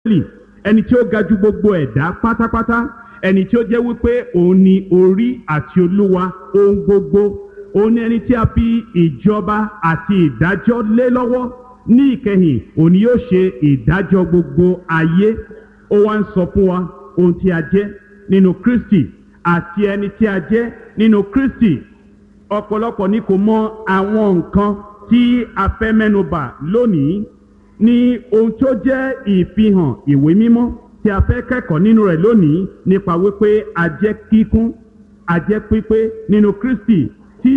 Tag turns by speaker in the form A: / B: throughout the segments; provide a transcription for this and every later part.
A: ẹni tí ó ga ju gbogbo ẹ̀dá pátápátá ẹni tí ó jẹ́ wípé òun ni orí àti olúwa ohun gbogbo òun ni ẹni tí a fi ìjọba àti ìdájọ́ lé lọ́wọ́ ní ìkẹyìn òun ni yóò ṣe ìdájọ́ gbogbo ayé ó wá ń sọ fún wa ohun tí a jẹ́ nínú kristi àti ẹni tí a jẹ́ nínú kristi ọ̀pọ̀lọpọ̀ ni kò mọ àwọn nǹkan tí a fẹ́ mẹ́nubà lónìí ní ohun tó jẹ́ ìfihàn ìwé mímọ́ tí a fẹ́ kẹ́kọ̀ọ́ nínú rẹ̀ lónìí nípa wípé a jẹ́ kíkún a jẹ́ pípé nínú kristi tí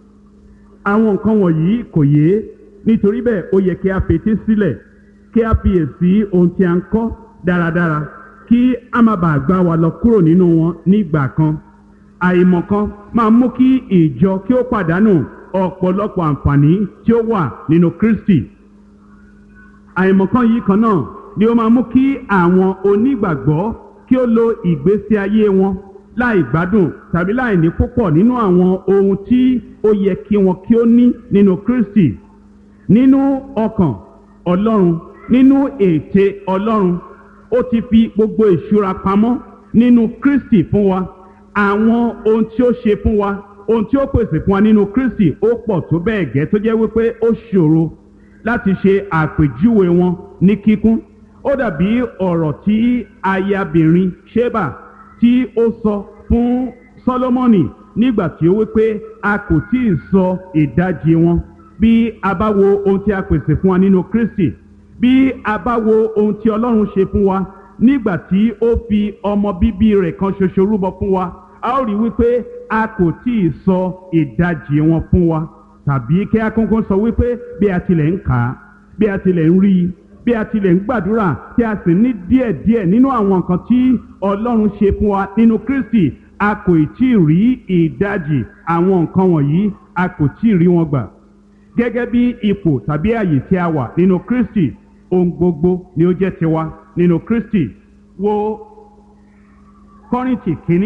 A: àwọn nǹkan wọ̀nyí kò yé nítorí bẹ́ẹ̀ ó yẹ kí a fetí sílẹ̀ kí a fiyèsí ohun tí a ń kọ́ dáradára kí a má bàa gbá wa lọ kúrò nínú wọn nígbà kan àìmọ̀kan máa mú kí ìjọ kí ó pàdánù ọ̀pọ̀lọpọ̀ àǹfààní tí ó wà nínú kristi àìmọ̀kan yìí kan náà ni ó máa mú kí àwọn onígbàgbọ́ kí ó lo ìgbésí ayé wọn láì gbádùn tàbí láì ní púpọ̀ nínú àwọn ohun tí ó yẹ kí wọn kí ó ní nínú kristi nínú ọkàn ọlọ́run nínú ète ọlọ́run ó ti fi gbogbo ìṣúra pamọ́ nínú kristi fún wa àwọn ohun tí ó ṣe fún wa ohun tí ó pèsè fún wa nínú kristi ó pọ̀ tó bẹ́ẹ̀ gẹ́ tó jẹ́ wípé ó ṣòro láti ṣe àpèjúwe wọn ní kíkún ó dàbí ọ̀rọ̀ tí ayabìnrin sheba tí ó sọ fún solomoni nígbà tí ó wípé a kò tí ì sọ ìdajì wọn bí a bá wo ohun tí a pèsè fún wa nínú kristi bí a bá wo ohun tí ọlọ́run ṣe fún wa nígbà tí ó fi ọmọ bíbí rẹ̀ kan ṣoṣo rúbọ fún wa a ó rí wípé a kò tí ì sọ ìdajì wọn fún wa tàbí kí a kọ́kọ́ sọ wípé bí a tilẹ̀ ń kà á bí a tilẹ̀ ń rí i bí a tilẹ̀ ń gbàdúrà tí a sì ní díẹ̀díẹ̀ nínú àwọn nǹkan tí ọlọ́run ṣe fún wa nínú kristi a kò tí ì rí ìdajì àwọn nǹkan wọ̀nyí a kò tí ì rí wọn gbà gẹ́gẹ́ bí ipò tàbí àyè tí a wà nínú kristi ohun gbogbo ni ó jẹ́ tiwa nínú kristi wo kọ́rìntì kínní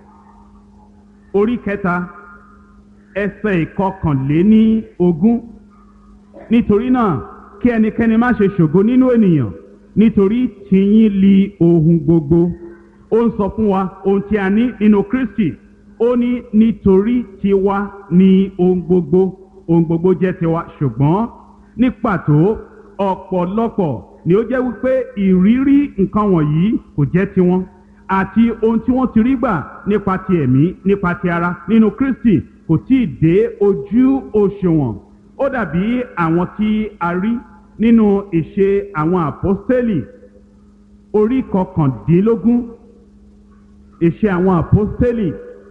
A: orí kẹta ẹsẹ̀ ìkọkànléní ogún nítorí náà kí ẹnikẹ́ni má ṣe ṣògo nínú ènìyàn nítorí tìyín li ohun gbogbo ó ń sọ fún wa ohun tí a ní nínú kristi ó ní nítorí tiwa ni ohun gbogbo ohun gbogbo jẹ́ tiwa ṣùgbọ́n ní pàtó ọ̀pọ̀lọpọ̀ ni ó jẹ́ wípé ìrírí nǹkan wọ̀nyí kò jẹ́ tiwọn àti ohun tí wọ́n ti rí gbà nípa ti ẹ̀mí nípa ti ara nínú kristi kò tí ì dé ojú òṣùwọ̀n ó dàbí àwọn tí a rí nínú ìṣe àwọn àpọ́stélì orí kọkàndínlógún ìṣe àwọn àpọ́stélì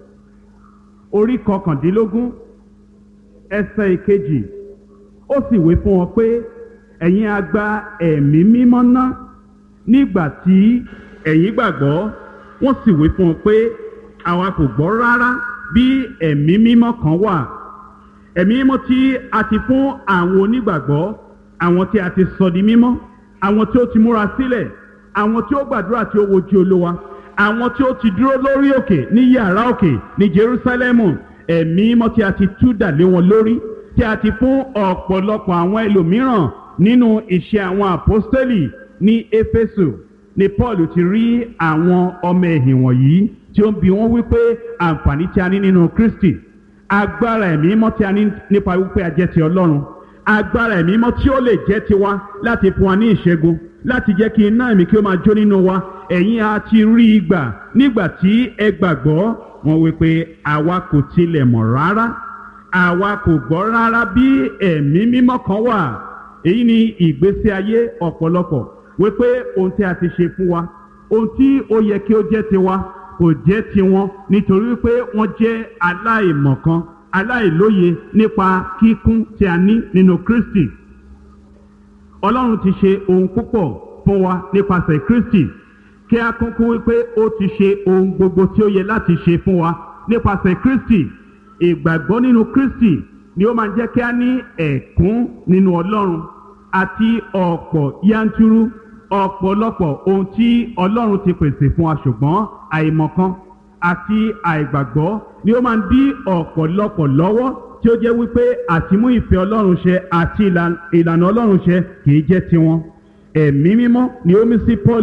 A: orí kọkàndínlógún ẹsẹ̀ ìkejì ó sì wé fún wọn pé ẹ̀yin a gba ẹ̀mí mímọ́ ná nígbà tí ẹ̀yin gbàgbọ́ wọ́n sì wé fún wọn pé àwa kò gbọ́ rárá bí ẹ̀mí mímọ́ kan wà ẹ̀mí mímọ́ tí a ti fún àwọn onígbàgbọ́ àwọn tí a ti sọ di mímọ́ àwọn tí ó ti múra sílẹ̀ àwọn tí ó gbàdúrà tí ó wojú olówa àwọn tí ó ti dúró lórí òkè ní yàrá òkè ní jerusalemu ẹ̀mí mímọ́ tí a ti tú dà lé wọn lórí tí a ti fún ọ̀pọ̀lọpọ̀ àwọn ẹlòmíràn nínú ìṣe àwọn àpọ́stélì ní éfésù ni paul ti rí àwọn ọmọ ẹ̀hìn wọ̀nyí tí ó ń bi wọ́n wípé àǹfààní tí a ní nínú kristi agbára ẹ̀mí mọ́ tí a ní nípa wípé a jẹ́ ti ọlọ́run agbára ẹ̀mí mọ́ tí ó lè jẹ́ tiwa láti fún wa ní ìṣẹ́gun láti jẹ́ kí iná ẹ̀mí kí ó máa jó nínú wa ẹ̀yin a ti rí i gbà nígbà tí ẹ gbàgbọ́ wọn wípé àwa kò tilẹ̀ mọ̀ rárá àwa kò gbọ́ rárá bí ẹ̀mí mímọ́ kan wà èyí ni ìgbésí ayé ọ̀pọ̀lọpọ̀ wípé ohun tí a ti ṣe fún wa ohun tí ó yẹ kí ó jẹ́ tiwa kò jẹ́ tiwọn nítorí wípé wọ́n jẹ́ aláìmọ̀kan aláìlóye nípa kíkún tí a ní nínú kristi ọlọ́run ti ṣe ohun púpọ̀ fún wa nípasẹ̀ kristi kí a kúnkún wípé ó ti ṣe ohun gbogbo tí ó yẹ láti ṣe fún wa nípasẹ̀ kristi ìgbàgbọ́ nínú kristi ni ó máa jẹ́ kí a ní ẹ̀kún nínú ọlọ́run àti ọ̀pọ̀ yanturu ọ̀pọ̀lọpọ̀ ohun tí ọlọ́run ti pèsè fún wa ṣùgbọ́n àìmọ̀kan àti àìgbàgbọ́ ni ó máa ń dí ọ̀pọ̀lọpọ̀ lọ́wọ́ tí ó jẹ́ wípé àtimú ìfẹ́ ọlọ́run ṣẹ àti ìlànà ọlọ́run ṣẹ kì í jẹ́ tiwọn ẹ̀mí mímọ́ ni ó mí sí paul